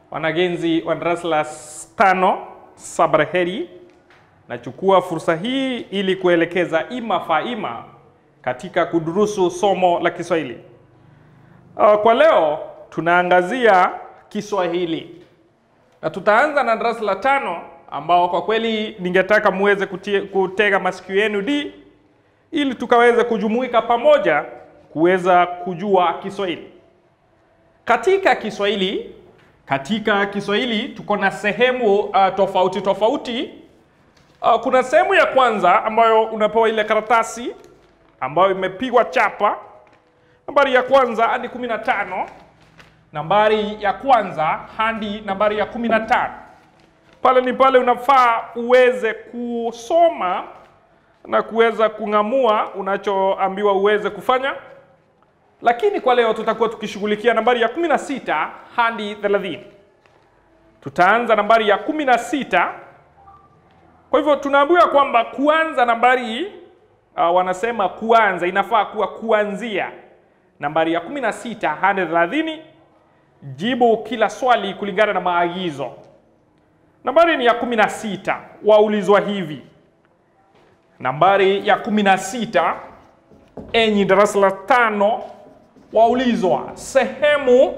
wanagenzi wa darasa la tano sabraheri, nachukua fursa hii ili kuelekeza ima faima katika kudurusu somo la Kiswahili. Uh, kwa leo tunaangazia Kiswahili na tutaanza na darasa la tano ambao kwa kweli ningetaka muweze kutie- kutega masikio yenu di ili tukaweze kujumuika pamoja kuweza kujua Kiswahili. Katika Kiswahili, katika Kiswahili tuko na sehemu uh, tofauti tofauti. Uh, kuna sehemu ya kwanza ambayo unapewa ile karatasi ambayo imepigwa chapa, nambari ya kwanza hadi 15, nambari ya kwanza hadi nambari ya 15. Pale ni pale unafaa uweze kusoma na kuweza kung'amua unachoambiwa uweze kufanya lakini kwa leo tutakuwa tukishughulikia nambari ya 16 hadi 30. Tutaanza nambari ya 16. Kwa hivyo tunaambiwa kwamba kuanza nambari uh, wanasema kuanza inafaa kuwa kuanzia nambari ya 16 hadi 30. Jibu kila swali kulingana na maagizo. Nambari ni ya 16, waulizwa hivi. Nambari ya 16 enyi darasa la tano waulizwa sehemu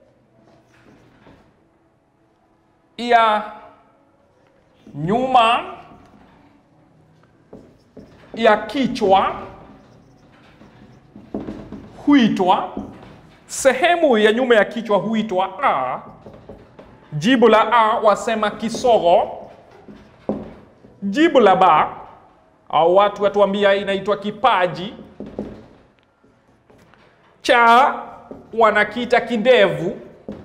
ya nyuma ya kichwa huitwa sehemu ya nyuma ya kichwa huitwa a. Jibu la a wasema kisogo. Jibu la ba au watu watuambia inaitwa kipaji cha wanakita kindevu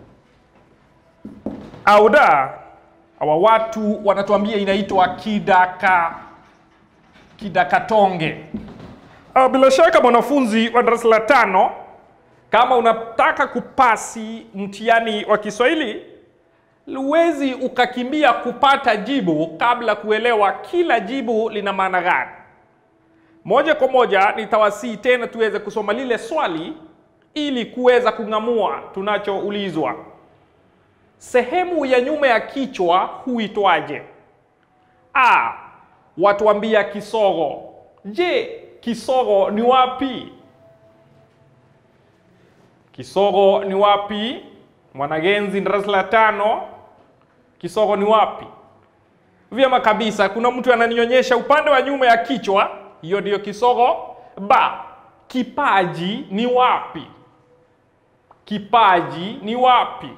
au da hawa watu wanatuambia inaitwa kidaka kidakatonge. Ah, Bila shaka mwanafunzi wa darasa la tano, kama unataka kupasi mtihani wa Kiswahili, huwezi ukakimbia kupata jibu kabla kuelewa kila jibu lina maana gani. Moja kwa moja nitawasihi tena tuweze kusoma lile swali ili kuweza kung'amua tunachoulizwa. Sehemu ya nyuma ya kichwa huitwaje? A. Watuambia kisogo. Je, kisogo ni wapi? Kisogo ni wapi? Mwanagenzi darasa la tano, kisogo ni wapi? Vyema kabisa, kuna mtu ananionyesha upande wa nyuma ya kichwa, hiyo ndiyo kisogo. Ba, kipaji ni wapi? Kipaji ni wapi?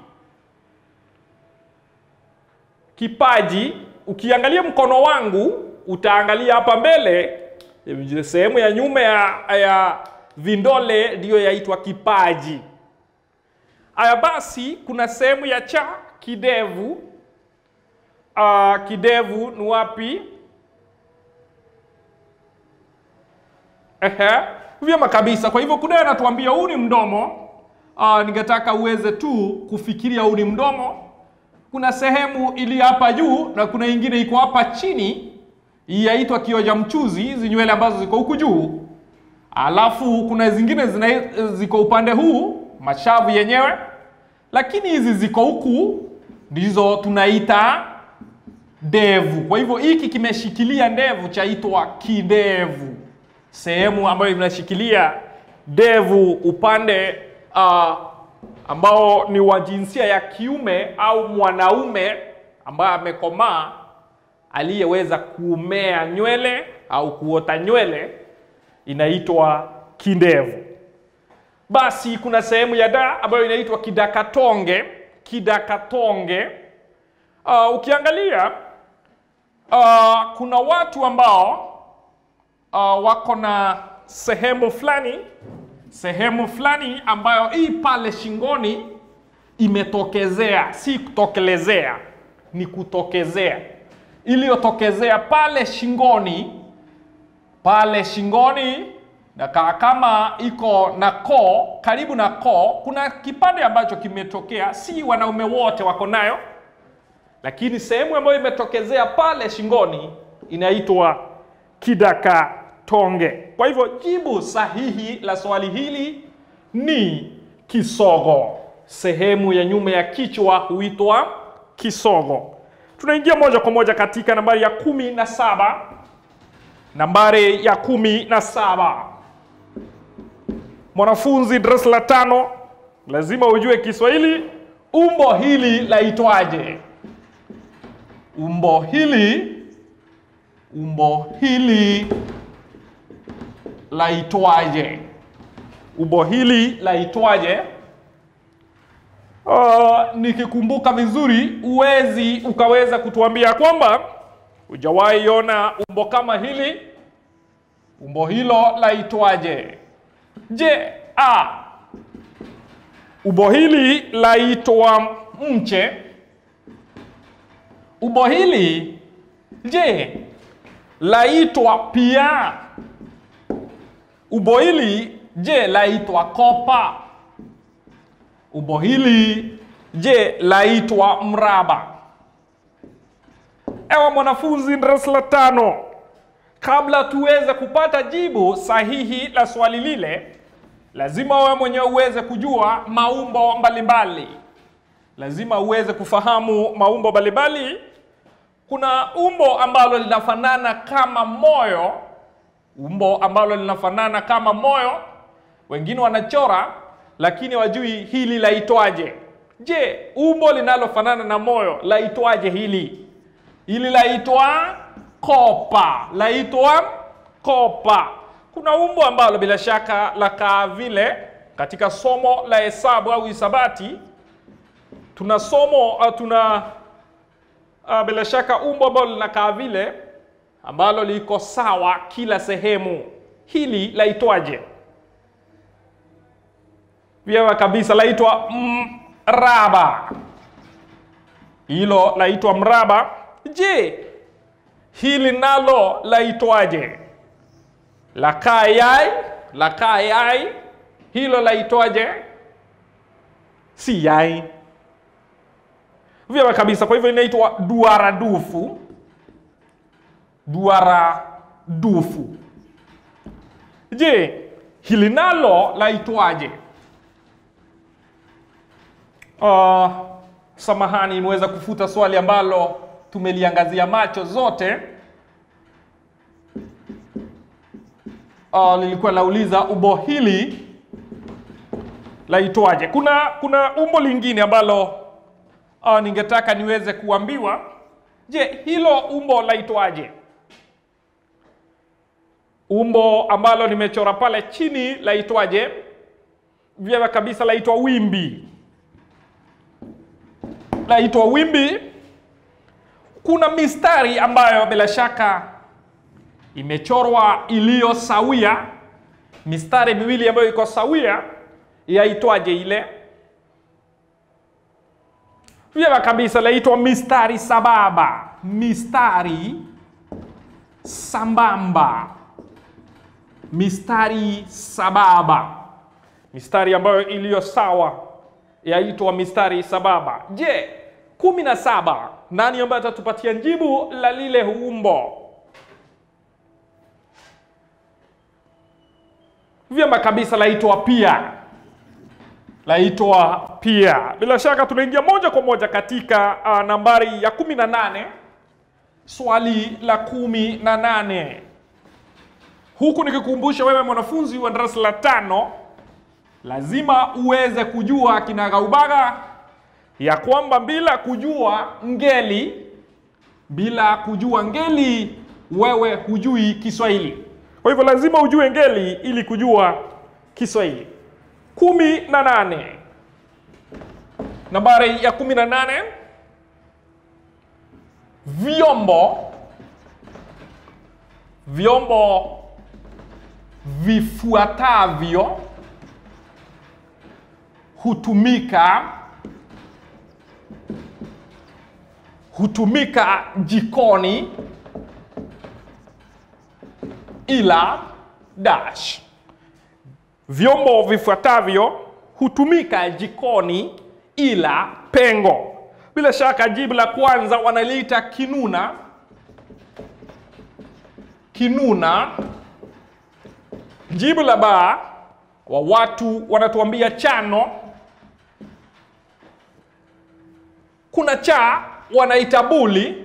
Kipaji, ukiangalia mkono wangu utaangalia hapa mbele, sehemu ya nyuma ya, ya vindole ndiyo yaitwa kipaji. Aya basi, kuna sehemu ya cha kidevu. Uh, kidevu ni wapi? Ehe, vyema kabisa. Kwa hivyo kunaye anatuambia huu ni mdomo. Uh, ningetaka uweze tu kufikiria huu ni mdomo. Kuna sehemu iliyo hapa juu na kuna ingine iko hapa chini, hii yaitwa kioja mchuzi, hizi nywele ambazo ziko huku juu. Alafu kuna zingine zina, ziko upande huu, mashavu yenyewe, lakini hizi ziko huku ndizo tunaita ndevu. Kwa hivyo hiki kimeshikilia ndevu chaitwa kidevu, sehemu ambayo inashikilia ndevu upande uh, ambao ni wa jinsia ya kiume au mwanaume ambaye amekomaa aliyeweza kumea nywele au kuota nywele inaitwa kindevu. Basi kuna sehemu ya da ambayo inaitwa kidakatonge. Kidakatonge uh, ukiangalia uh, kuna watu ambao uh, wako na sehemu fulani sehemu fulani ambayo hii pale shingoni imetokezea, si kutokelezea, ni kutokezea, iliyotokezea pale shingoni, pale shingoni na ka- kama iko na koo, karibu na koo, kuna kipande ambacho kimetokea. Si wanaume wote wako nayo, lakini sehemu ambayo imetokezea pale shingoni inaitwa kidaka tonge. Kwa hivyo jibu sahihi la swali hili ni kisogo. sehemu ya nyuma ya kichwa huitwa kisogo. Tunaingia moja kwa moja katika nambari ya kumi na saba. Nambari ya kumi na saba, mwanafunzi darasa la tano, lazima ujue Kiswahili. Umbo hili laitwaje? Umbo hili, umbo hili laitwaje? Umbo hili laitwaje? Uh, nikikumbuka vizuri, uwezi ukaweza kutuambia kwamba hujawahi ona umbo kama hili. Umbo hilo laitwaje? Je, a umbo hili laitwa mche? Umbo hili je, laitwa pia? Umbo hili je, laitwa kopa? Umbo hili je, laitwa mraba? Ewa mwanafunzi darasa la tano, kabla tuweze kupata jibu sahihi la swali lile, lazima wewe mwenyewe uweze kujua maumbo mbalimbali. Lazima uweze kufahamu maumbo mbalimbali. Kuna umbo ambalo linafanana kama moyo, umbo ambalo linafanana kama moyo, wengine wanachora lakini wajui hili laitwaje. Je, umbo linalofanana na moyo laitwaje hili? Hili laitwa kopa, laitwa kopa. Kuna umbo ambalo bila shaka lakaa vile katika somo la hesabu au hisabati. Tuna somo uh, tuna uh, bila shaka umbo ambalo linakaa vile ambalo liko sawa kila sehemu. Hili laitwaje? Vyema kabisa, laitwa mraba. Hilo laitwa mraba. Je, hili nalo laitwaje? Lakaa yai, lakaa yai, hilo laitwaje? Si yai. Vyema kabisa, kwa hivyo inaitwa duara dufu. Duara dufu. Je, hili nalo laitwaje? Uh, samahani, imeweza kufuta swali ambalo tumeliangazia macho zote. Uh, lilikuwa lauliza umbo hili laitwaje. Kuna kuna umbo lingine ambalo uh, ningetaka niweze kuambiwa. Je, hilo umbo laitwaje? Umbo ambalo nimechora pale chini laitwaje? Vyema kabisa, laitwa wimbi laitwa wimbi. Kuna mistari ambayo bila shaka imechorwa iliyo sawia, mistari miwili ambayo iko sawia, yaitwaje ile? Vyema kabisa, laitwa mistari sababa, mistari sambamba, mistari sababa, mistari ambayo iliyo sawa yaitwa mistari sababa. Je, kumi na saba, nani ambaye atatupatia jibu la lile umbo? Vyema kabisa, laitwa pia, laitwa pia. Bila shaka tunaingia moja kwa moja katika uh, nambari ya kumi na nane, swali la kumi na nane, huku nikikumbusha wewe mwanafunzi wa darasa la tano lazima uweze kujua kinagaubaga ya kwamba bila kujua ngeli, bila kujua ngeli wewe hujui Kiswahili. Kwa hivyo lazima ujue ngeli ili kujua Kiswahili. kumi na nane, nambari ya kumi na nane, vyombo vyombo vifuatavyo hutumika hutumika jikoni ila dash. Vyombo vifuatavyo hutumika jikoni ila pengo. Bila shaka jibu la kwanza wanaliita kinuna. Kinuna. Jibu la ba wa watu wanatuambia chano. kuna cha wanaita buli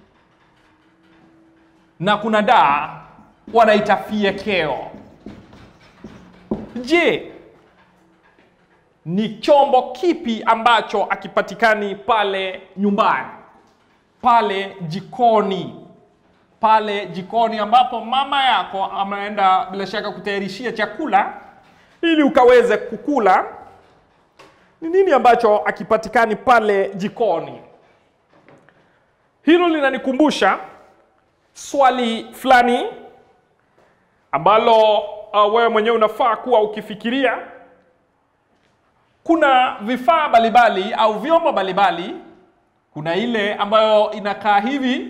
na kuna da wanaita fiekeo. Je, ni chombo kipi ambacho akipatikani pale nyumbani, pale jikoni, pale jikoni ambapo mama yako ameenda bila shaka kutayarishia chakula ili ukaweze kukula? Ni nini ambacho akipatikani pale jikoni? Hilo linanikumbusha swali fulani ambalo uh, wewe mwenyewe unafaa kuwa ukifikiria. Kuna vifaa mbalimbali au vyombo mbalimbali. Kuna ile ambayo inakaa hivi,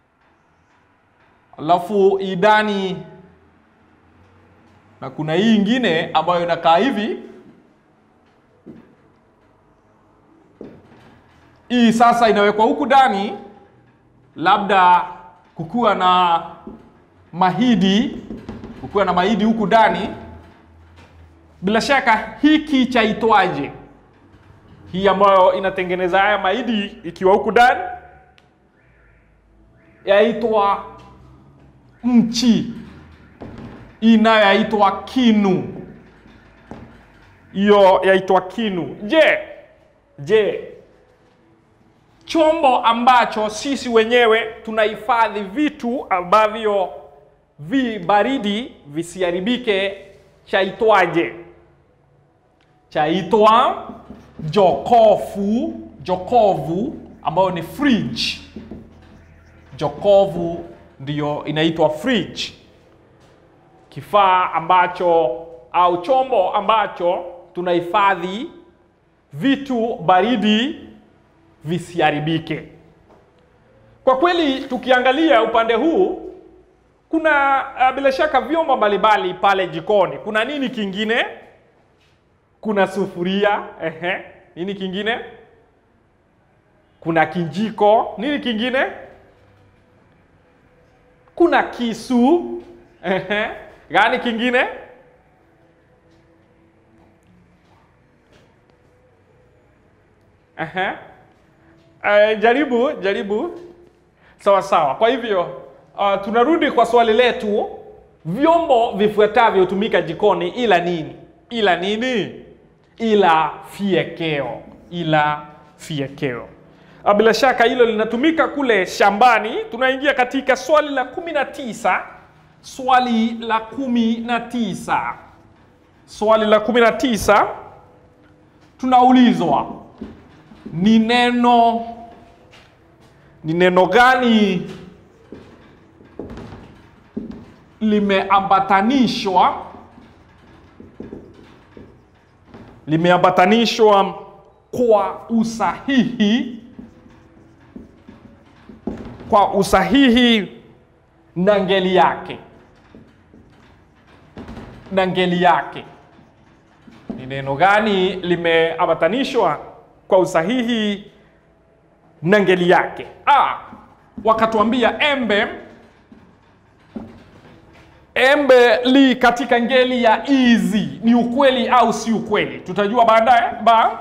alafu idani, na kuna hii ingine ambayo inakaa hivi. Hii sasa inawekwa huku ndani, labda kukuwa na mahidi, kukuwa na mahidi huku ndani. Bila shaka hiki chaitwaje? Hii ambayo inatengeneza haya mahidi ikiwa huku ndani yaitwa mchi, hii nayo yaitwa kinu, hiyo yaitwa kinu. Je, je chombo ambacho sisi wenyewe tunahifadhi vitu ambavyo vi baridi visiharibike chaitwaje? Chaitwa jokofu, jokovu ambayo ni fridge. Jokovu ndiyo inaitwa fridge, kifaa ambacho au chombo ambacho tunahifadhi vitu baridi visiharibike. Kwa kweli tukiangalia upande huu kuna uh, bila shaka vyombo mbalimbali pale jikoni. Kuna nini kingine? Kuna sufuria, ehe. Nini kingine? Kuna kijiko. Nini kingine? Kuna kisu, ehe. Gani kingine? Ehe. Uh, jaribu jaribu. Sawa sawa. Kwa hivyo uh, tunarudi kwa swali letu, vyombo vifuatavyo hutumika jikoni ila nini? Ila nini? Ila fiekeo, ila fiekeo. Uh, bila shaka hilo linatumika kule shambani. Tunaingia katika swali la kumi na tisa. Swali la kumi na tisa. Swali la kumi na tisa tunaulizwa ni neno ni neno gani limeambatanishwa limeambatanishwa kwa usahihi kwa usahihi na ngeli yake na ngeli yake ni neno gani limeambatanishwa kwa usahihi na ngeli yake. Ah, wakatuambia embe embe li katika ngeli ya izi, ni ukweli au si ukweli? Tutajua baadaye. Ba,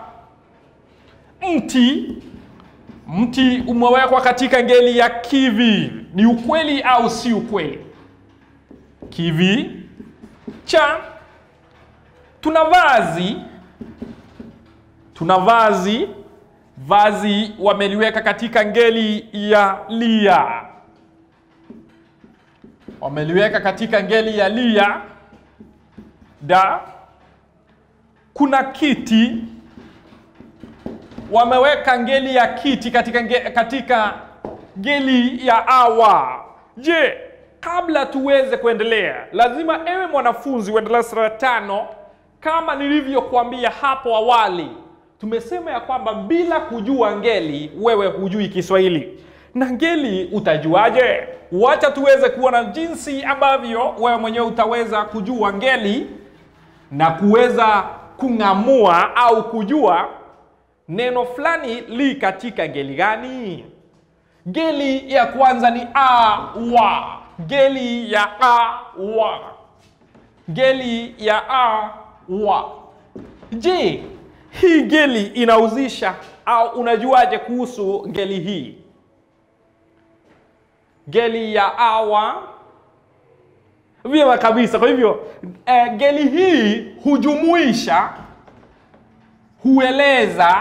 mti mti umewekwa katika ngeli ya kivi, ni ukweli au si ukweli? Kivi. Cha, tuna vazi tuna vazi vazi wameliweka katika ngeli ya lia, wameliweka katika ngeli ya lia. Da, kuna kiti, wameweka ngeli ya kiti katika, nge, katika ngeli ya awa. Je, kabla tuweze kuendelea, lazima ewe mwanafunzi wa darasa la tano, kama nilivyokuambia hapo awali tumesema ya kwamba bila kujua ngeli wewe hujui Kiswahili. Na ngeli utajuaje? Wacha tuweze kuona jinsi ambavyo wewe mwenyewe utaweza kujua ngeli na kuweza kung'amua au kujua neno fulani li katika ngeli gani. Ngeli ya kwanza ni a wa, ngeli ya a wa, ngeli ya a wa. Je, hii ngeli inahusisha au unajuaje kuhusu ngeli hii? Ngeli ya awa vyema kabisa. Kwa hivyo eh, ngeli hii hujumuisha, hueleza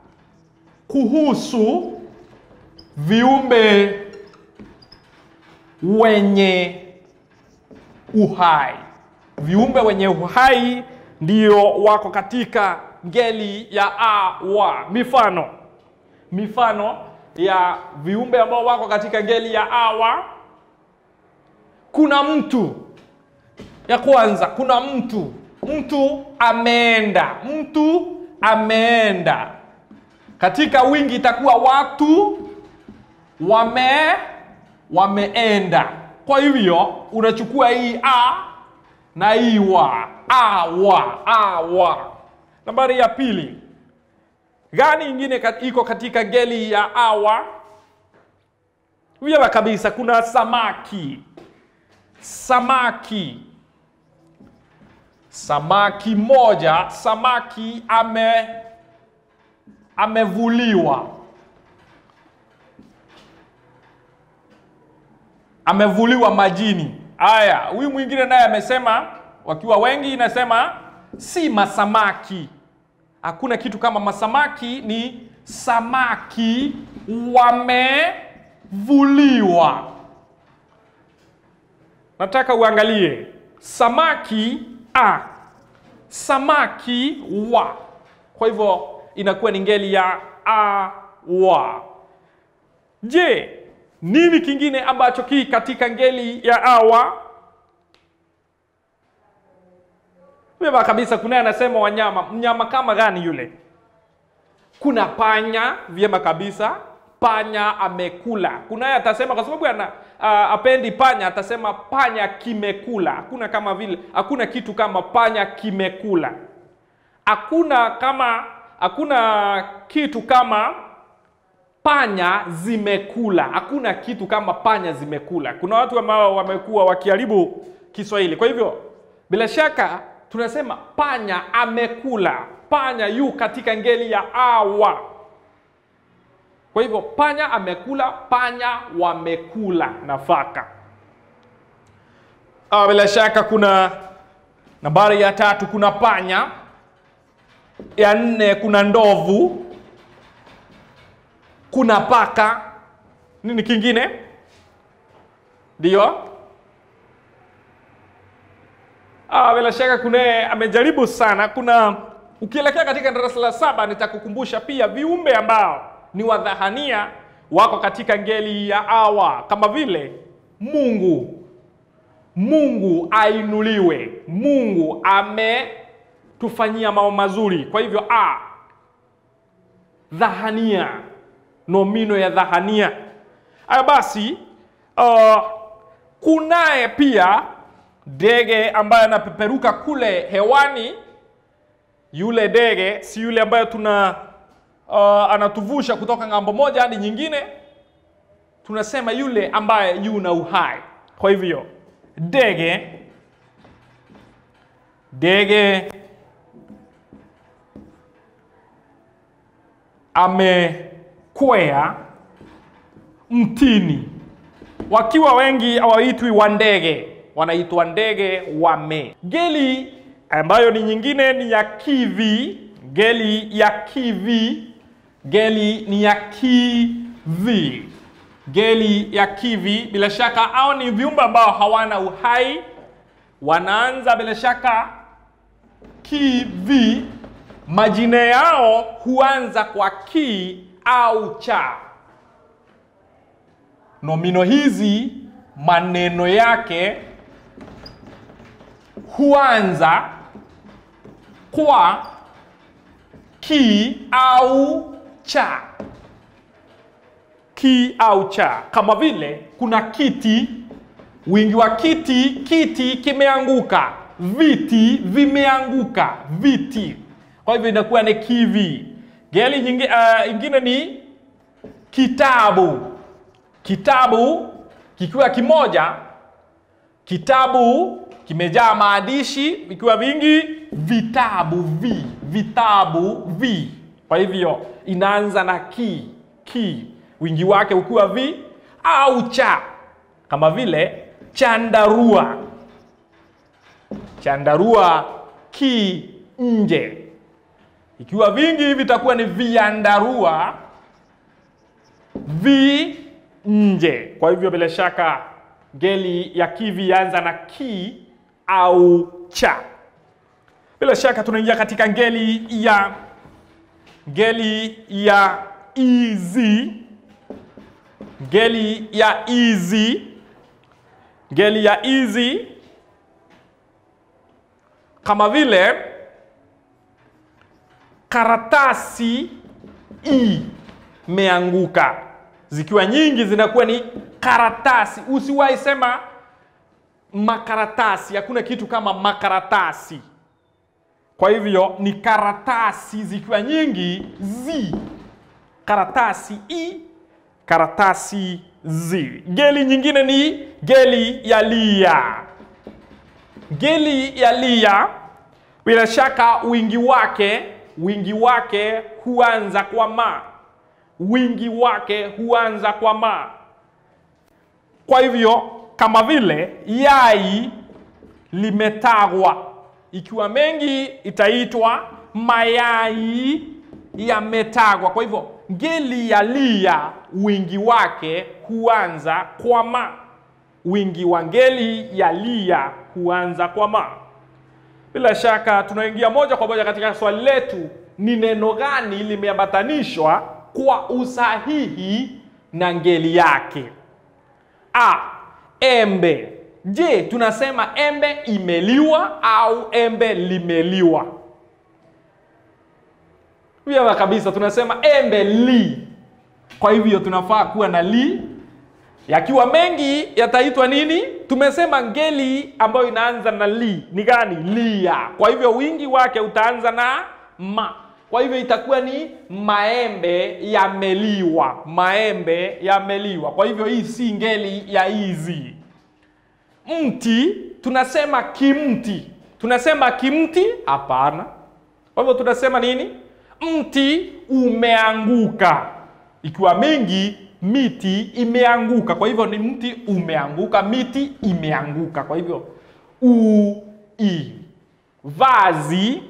kuhusu viumbe wenye uhai. Viumbe wenye uhai ndio wako katika ngeli ya a wa. Mifano, mifano ya viumbe ambao wako katika ngeli ya a wa, kuna mtu. Ya kwanza, kuna mtu. Mtu ameenda, mtu ameenda. Katika wingi itakuwa watu wame wameenda. Kwa hivyo unachukua hii a na hii wa, a wa, a wa. Nambari ya pili, gani ingine kat- iko katika ngeli ya awa? Vyema kabisa, kuna samaki. Samaki, samaki moja, samaki ame amevuliwa amevuliwa majini. Haya, huyu mwingine naye amesema, wakiwa wengi, inasema si masamaki. Hakuna kitu kama masamaki, ni samaki wamevuliwa. Nataka uangalie samaki a, samaki wa. Kwa hivyo inakuwa ni ngeli ya a wa. Je, nini kingine ambacho ki katika ngeli ya awa? Vyema kabisa, kunaye anasema wanyama. Mnyama kama gani yule? Kuna panya, vyema kabisa, panya amekula. Kunaye atasema kwa sababu ana uh, apendi panya, atasema panya kimekula. Hakuna kama vile, hakuna kitu kama panya kimekula. Hakuna kama, hakuna kitu kama panya zimekula. Hakuna kitu kama panya zimekula. Kuna watu ambao wamekuwa wakiharibu Kiswahili. Kwa hivyo bila shaka tunasema panya amekula. Panya yu katika ngeli ya awa. Kwa hivyo panya amekula, panya wamekula nafaka. Ah, bila shaka kuna nambari ya tatu, kuna panya. Ya nne kuna ndovu kuna paka. Nini kingine? Ndio, ah, bila shaka kuna amejaribu sana. Kuna ukielekea katika darasa la saba, nitakukumbusha pia viumbe ambao ni wadhahania wako katika ngeli ya awa, kama vile Mungu. Mungu ainuliwe, Mungu ametufanyia mambo mazuri. Kwa hivyo a dhahania nomino ya dhahania. Aya basi, uh, kunaye pia ndege ambaye anapeperuka kule hewani. Yule ndege si yule ambaye tuna uh, anatuvusha kutoka ng'ambo moja hadi nyingine, tunasema yule ambaye yuna uhai. Kwa hivyo ndege, ndege amekwea mtini. Wakiwa wengi hawaitwi wa ndege, wanaitwa ndege wame. Ngeli ambayo ni nyingine ni ya kivi. Ngeli ya kivi, ngeli ni ya kivi, ngeli ya kivi. Bila shaka hao ni viumbe ambao hawana uhai, wanaanza bila shaka kivi majina yao huanza kwa ki au cha. Nomino hizi maneno yake huanza kwa ki au cha, ki au cha. Kama vile kuna kiti, wingi wa kiti, kiti kimeanguka, viti vimeanguka, viti kwa hivyo inakuwa ni kivi. Ngeli nyingi, uh, ingine ni kitabu. Kitabu kikiwa kimoja, kitabu kimejaa maandishi, vikiwa vingi, vitabu vi, vitabu vi. Kwa hivyo inaanza na ki, ki, wingi wake ukiwa vi au cha, kama vile chandarua. Chandarua ki nje. Ikiwa vingi hivi itakuwa ni viandarua vi nje. Kwa hivyo bila shaka ngeli ya kivi yaanza na ki au cha. Bila shaka tunaingia katika ngeli ya ngeli ya izi, ngeli ya izi, ngeli ya izi kama vile karatasi imeanguka. Zikiwa nyingi zinakuwa ni karatasi. Usiwahi sema makaratasi, hakuna kitu kama makaratasi. Kwa hivyo ni karatasi zikiwa nyingi zi, karatasi i, karatasi zi. Ngeli nyingine ni ngeli ya lia. Ngeli ya lia bila shaka wingi wake wingi wake huanza kwa ma, wingi wake huanza kwa ma. Kwa hivyo kama vile yai limetagwa, ikiwa mengi itaitwa mayai yametagwa. Kwa hivyo ngeli ya lia wingi wake huanza kwa ma, wingi wa ngeli ya lia huanza kwa ma. Bila shaka tunaingia moja kwa moja katika swali letu, ni neno gani limeambatanishwa kwa usahihi na ngeli yake? A, embe. Je, tunasema embe imeliwa au embe limeliwa? Vyema kabisa, tunasema embe li. Kwa hivyo tunafaa kuwa na li. Yakiwa mengi yataitwa nini? Tumesema ngeli ambayo inaanza na li ni gani? Lia. Kwa hivyo wingi wake utaanza na ma. Kwa hivyo itakuwa ni maembe yameliwa, maembe yameliwa. Kwa hivyo hii si ngeli ya hizi. Mti tunasema kimti, tunasema kimti? Hapana. Kwa hivyo tunasema nini? Mti umeanguka. Ikiwa mingi miti imeanguka. Kwa hivyo ni mti umeanguka, miti imeanguka. Kwa hivyo u i. Vazi,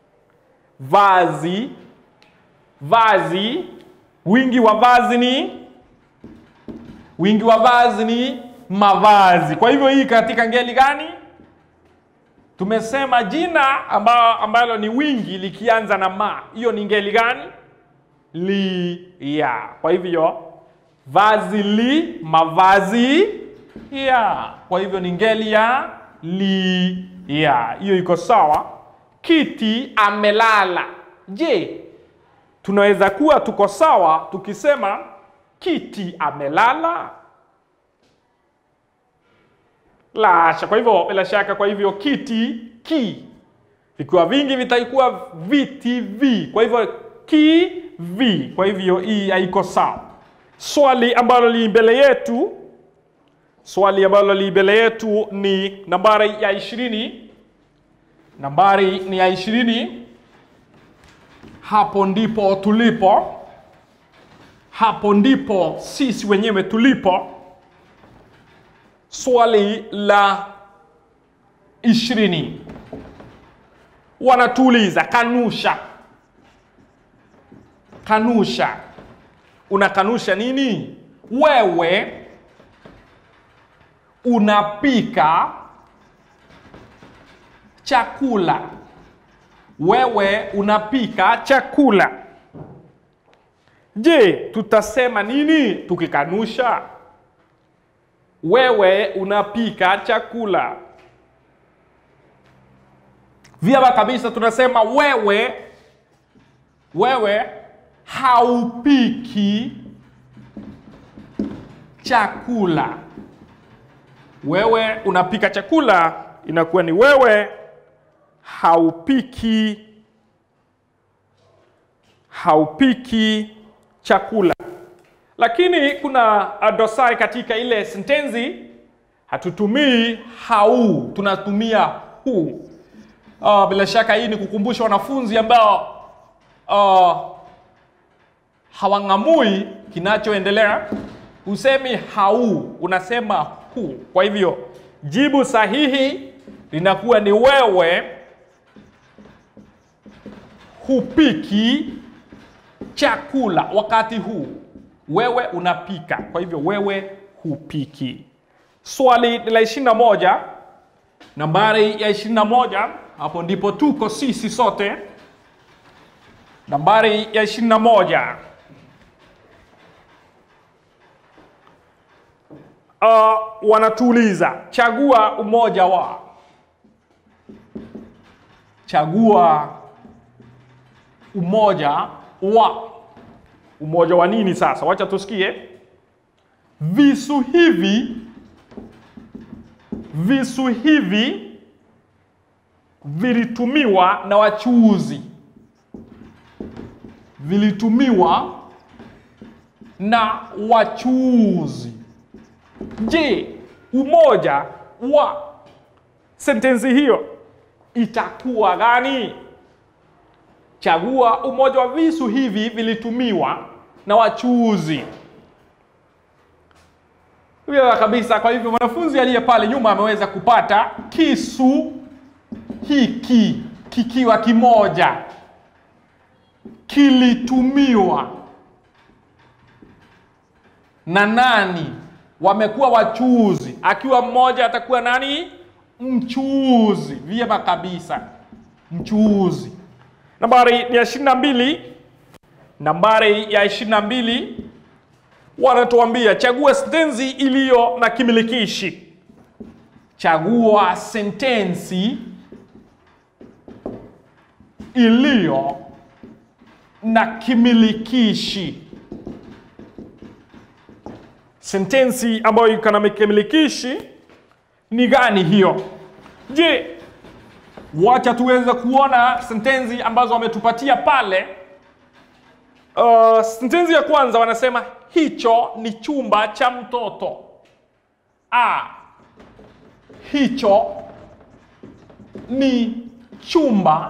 vazi, vazi. Wingi wa vazi ni wingi wa vazi ni mavazi. Kwa hivyo hii katika ngeli gani? Tumesema jina amba, ambalo ni wingi likianza na ma, hiyo ni ngeli gani? Li ya. Kwa hivyo vazi li, mavazi ya. Kwa hivyo ni ngeli ya li ya. Hiyo iko sawa. Kiti amelala. Je, tunaweza kuwa tuko sawa tukisema kiti amelala? Lasha. Kwa hivyo bila shaka, kwa hivyo kiti ki vikiwa vingi vitakuwa viti vi. Kwa hivyo ki vi. Kwa hivyo hii haiko sawa. Swali ambalo li mbele yetu, swali ambalo li mbele yetu ni nambari ya ishirini. Nambari ni ya ishirini. Hapo ndipo tulipo, hapo ndipo sisi wenyewe tulipo. Swali la ishirini wanatuuliza kanusha. Kanusha, unakanusha nini? Wewe unapika chakula. Wewe unapika chakula. Je, tutasema nini tukikanusha? Wewe unapika chakula. Vyema kabisa, tunasema wewe, wewe haupiki chakula. Wewe unapika chakula, inakuwa ni wewe haupiki, haupiki chakula. Lakini kuna dosari katika ile sentensi, hatutumii hau, tunatumia hu. Uh, bila shaka hii ni kukumbusha wanafunzi ambao uh, hawang'amui kinachoendelea, usemi hau, unasema hu. Kwa hivyo jibu sahihi linakuwa ni wewe hupiki chakula wakati huu. Wewe unapika, kwa hivyo wewe hupiki. Swali la ishirini na moja, nambari ya ishirini na moja, hapo ndipo tuko sisi sote. Nambari ya ishirini na moja. Uh, wanatuuliza chagua umoja wa, chagua umoja wa. Umoja wa nini sasa? Wacha tusikie. Visu hivi, visu hivi vilitumiwa na wachuuzi, vilitumiwa na wachuuzi. Je, umoja wa sentensi hiyo itakuwa gani? Chagua umoja wa visu hivi vilitumiwa na wachuuzi. Vyema kabisa. Kwa hivyo mwanafunzi aliye pale nyuma ameweza kupata kisu hiki kikiwa kimoja kilitumiwa na nani? Wamekuwa wachuuzi, akiwa mmoja atakuwa nani? Mchuuzi. Vyema kabisa, mchuuzi. Nambari ni ya ishirini na mbili. Nambari ya ishirini na mbili wanatuambia chagua sentensi iliyo na kimilikishi. Chagua sentensi iliyo na kimilikishi. Sentensi ambayo iko na kimilikishi ni gani hiyo? Je, wacha tuweze kuona sentensi ambazo wametupatia pale. Uh, sentensi ya kwanza wanasema hicho ni chumba cha mtoto. A, hicho ni chumba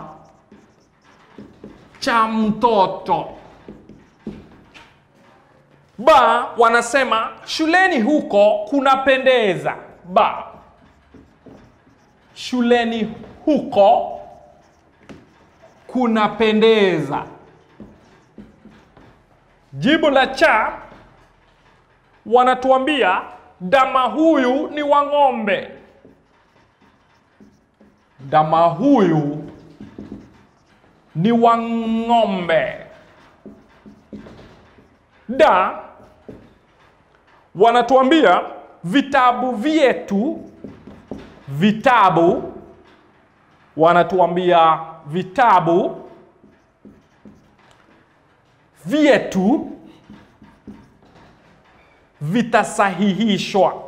cha mtoto. Ba, wanasema shuleni huko kunapendeza. Ba, shuleni huko kunapendeza. Jibu la cha wanatuambia dama huyu ni wa ng'ombe. Dama huyu ni wa ng'ombe. Da wanatuambia vitabu vyetu, vitabu wanatuambia vitabu vyetu vitasahihishwa.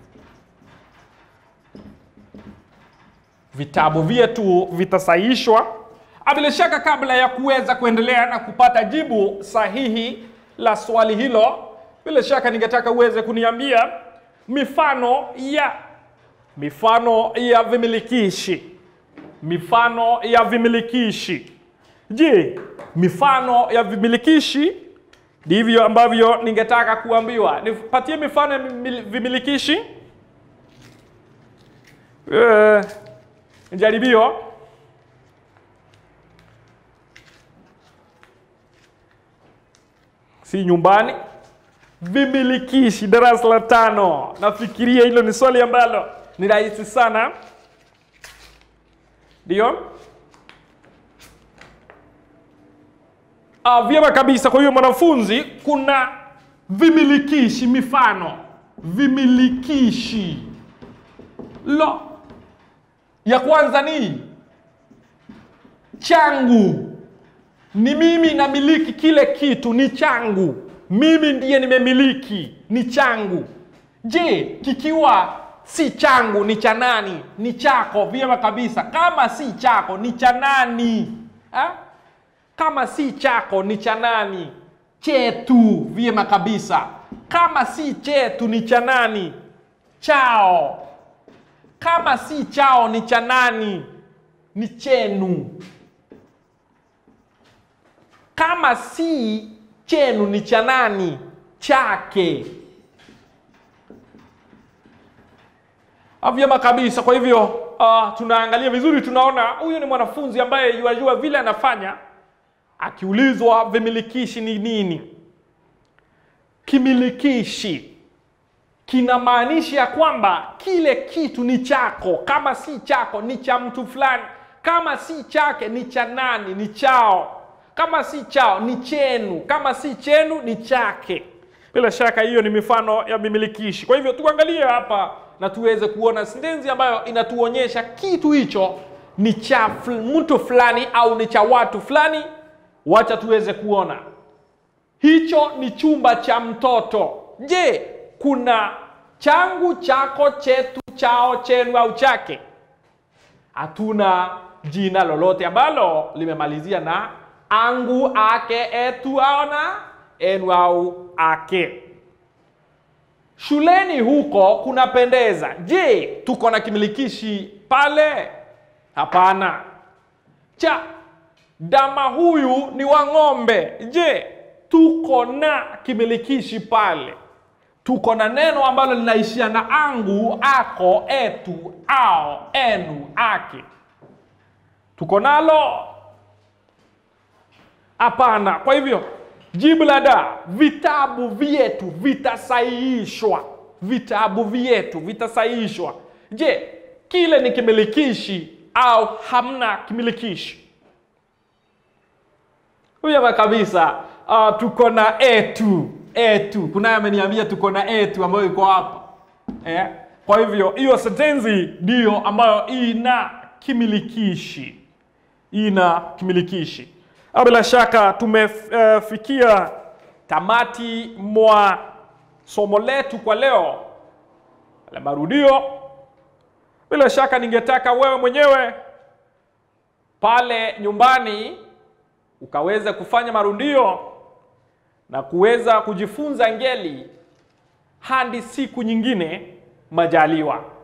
Vitabu vyetu vitasahihishwa. Bila shaka, kabla ya kuweza kuendelea na kupata jibu sahihi la swali hilo, bila shaka ningetaka uweze kuniambia mifano ya mifano ya vimilikishi, mifano ya vimilikishi. Je, mifano ya vimilikishi ndivyo ambavyo ningetaka kuambiwa. Nipatie mifano ya vimilikishi. Uh, jaribio. Si nyumbani. Vimilikishi, darasa la tano. Nafikiria hilo ni swali ambalo ni rahisi sana, ndio. Uh, vyema kabisa. Kwa hiyo mwanafunzi, kuna vimilikishi, mifano vimilikishi. Lo, ya kwanza ni changu, ni mimi namiliki kile kitu, ni changu, mimi ndiye nimemiliki, ni changu. Je, kikiwa si changu ni cha nani? Ni chako. Vyema kabisa. Kama si chako ni cha nani ha? Kama si chako ni cha nani? Chetu. Vyema kabisa. Kama si chetu ni cha nani? Chao. Kama si chao ni cha nani? Ni chenu. Kama si chenu ni cha nani chake Ah, vyema kabisa kwa hivyo uh, tunaangalia vizuri tunaona huyu ni mwanafunzi ambaye yuajua vile anafanya akiulizwa vimilikishi ni nini kimilikishi kinamaanisha ya kwamba kile kitu ni chako kama si chako ni cha mtu fulani kama si chake ni cha nani ni chao kama si chao ni chenu kama si chenu ni chake bila shaka hiyo ni mifano ya vimilikishi kwa hivyo tuangalie hapa na tuweze kuona sentensi ambayo inatuonyesha kitu hicho ni cha fl- mtu fulani au ni cha watu fulani wacha tuweze kuona hicho ni chumba cha mtoto je kuna changu chako chetu chao chenu au chake hatuna jina lolote ambalo limemalizia na angu ake etu au na enu au ake shuleni huko kunapendeza je tuko na kimilikishi pale hapana cha dama huyu ni wa ng'ombe je tuko na kimilikishi pale tuko na neno ambalo linaishia na angu ako etu ao enu ake tuko nalo hapana kwa hivyo jibu la da vitabu vyetu vitasahihishwa vitabu vyetu vitasahihishwa je kile ni kimilikishi au hamna kimilikishi vyema kabisa uh, tuko na etu etu kunaye ameniambia tuko na etu ambayo iko hapa eh? kwa hivyo hiyo sentensi ndiyo ambayo ina kimilikishi ina kimilikishi Ah, bila shaka tumefikia uh, tamati mwa somo letu kwa leo la marudio bila shaka ningetaka wewe mwenyewe pale nyumbani ukaweza kufanya marudio na kuweza kujifunza ngeli hadi siku nyingine majaliwa